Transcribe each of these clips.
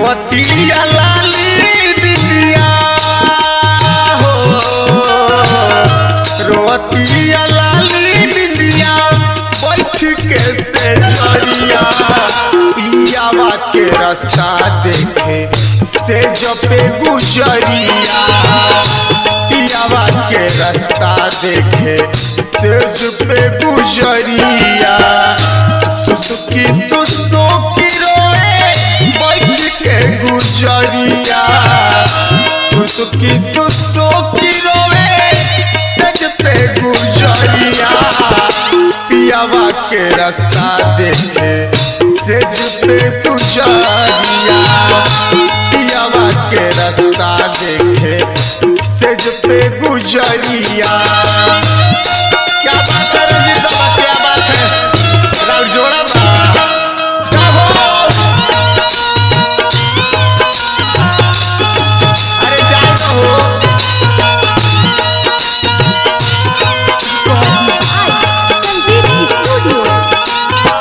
रोवतिया लाली बिंदिया हो रोवतिया लाली बिंदिया बैठ के से जरिया पियावा के रास्ता देखे से जपे गुजरिया पियावा के रास्ता देखे से जपे गुजरिया सुसुकी सुसुकी रोए बैठ के गुजरिया सुसुकी सुसुकी रोए सज पे गुजरिया पियावा के रास्ता देखे सेज पे गुजरिया पियावा के रास्ता देखे सेज पे गुजरिया क्या बात है रंजीत बाबा क्या बात है राउर जोड़ा बा क्या हो अरे जाए तो हो संजीव स्टूडियो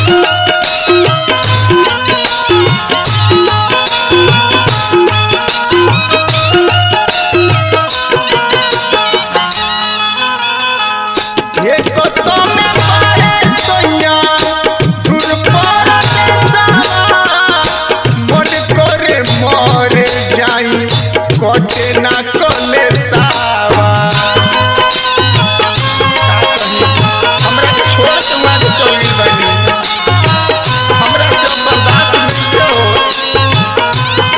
ये कतो में पाए सैया दूर पर देसावा मन करे मरे जाई कटे ना कले सावा हमरा के छोड़ के वहाँ के चल गइल बानी हमरा से अब बर्दाश्त नहीं हो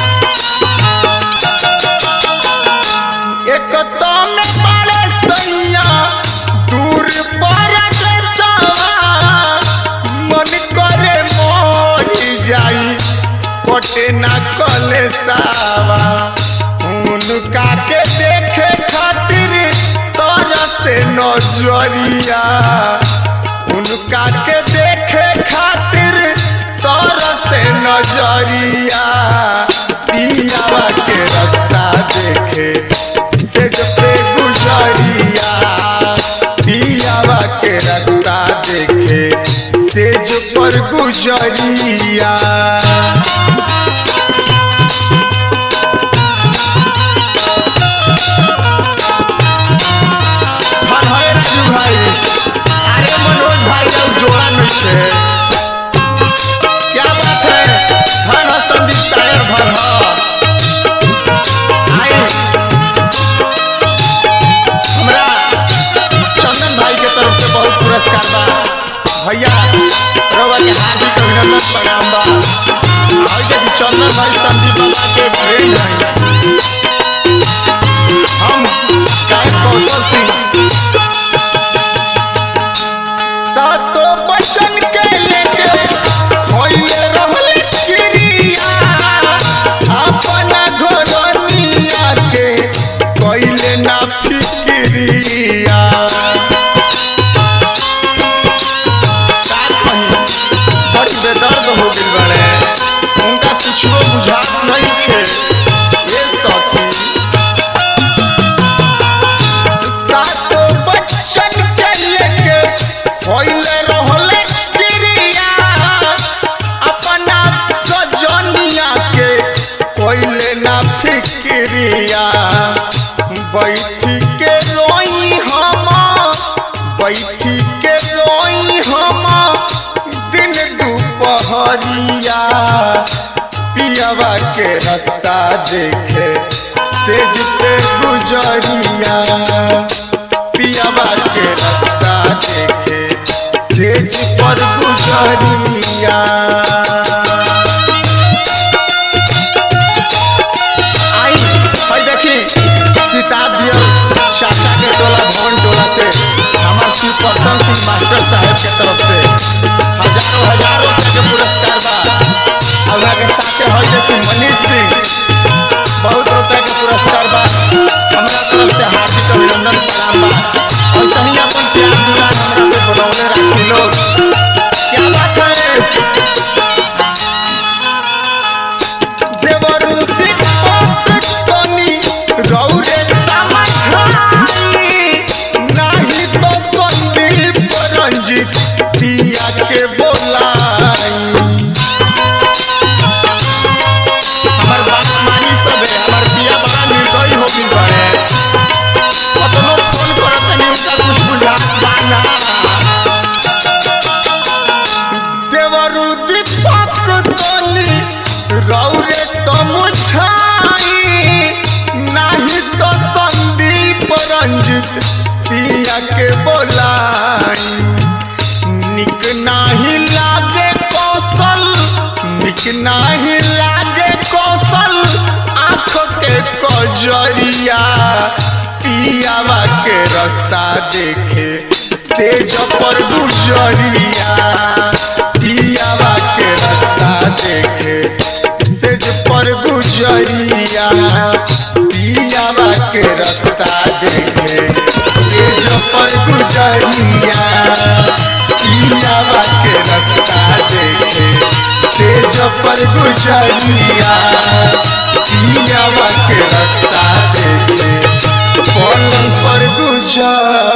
एक तो में बड़े सैया दूर पर देसावा मन करे मोर जाई कोटे ना कले सावा उनका के देखे खातिर तोरा से नजरिया उनका के देखे खातिर तोरा से नजरिया पियावा के रास्ता देखे से पे गुजरिया पियावा के रास्ता देखे सेज पर गुजरिया हाँ है राजू भाई अरे मनोज भाई का जोड़ा नहीं है क्या बात है धन है संदीप टायर धन है आए हमरा चंदन भाई के तरफ से बहुत पुरस्कार बा भैया रउआ के हार्दिक अभिनंदन प्रणाम बा और देखी चंदन भाई संदीप बाबा के फ्रेंड हैं हम गायक कौशल सिंह सातो बचन के लेके होइले रहले क्रिया अपना घरनिया के कइले ना फिक्रिया बड़ी बेदर्द हो गइल बाड़े उनका कुछो बुझात नहीं थे ये सखी सातो बच्चन के लेके होइले रहले क्रिया अपना सजनिया के कोइले ना फिक्रिया बैठ के रोई हम बैठ के रोई हम दिन दुपहरिया पियावा के रास्ता देखे सेज पे गुजरिया पियावा के रास्ता देखे सेज पर गुजरिया आई भाई देखी किताब दिया चाचा के टोला भवन टोला से हमार श्री प्रसन्न सिंह मास्टर साहब के तरफ से हजारों हजारों रुपए के पुरस्कार बा और के साथे हई देखी मनीष सिंह बहुत रुपए के पुरस्कार बा हमरा तरफ से हार्दिक अभिनंदन प्रणाम बा और सही अपन प्यार दुलार हमरा पे बनौले रखी लोग क्या बात है देवरू दीपक तनी रौरे तमछाई नाही तो संदीप रंजित पिया के बोलाई गुजरिया पियावा के रास्ता देखे तेज पर गुजरिया पियावा के रास्ता देखे तेज पर गुजरिया पियावा के रास्ता देखे तेज पर गुजरिया पियावा के रास्ता देखे तेज पर गुजरिया पियावा के रास्ता देखे पलंग पर गुजरिया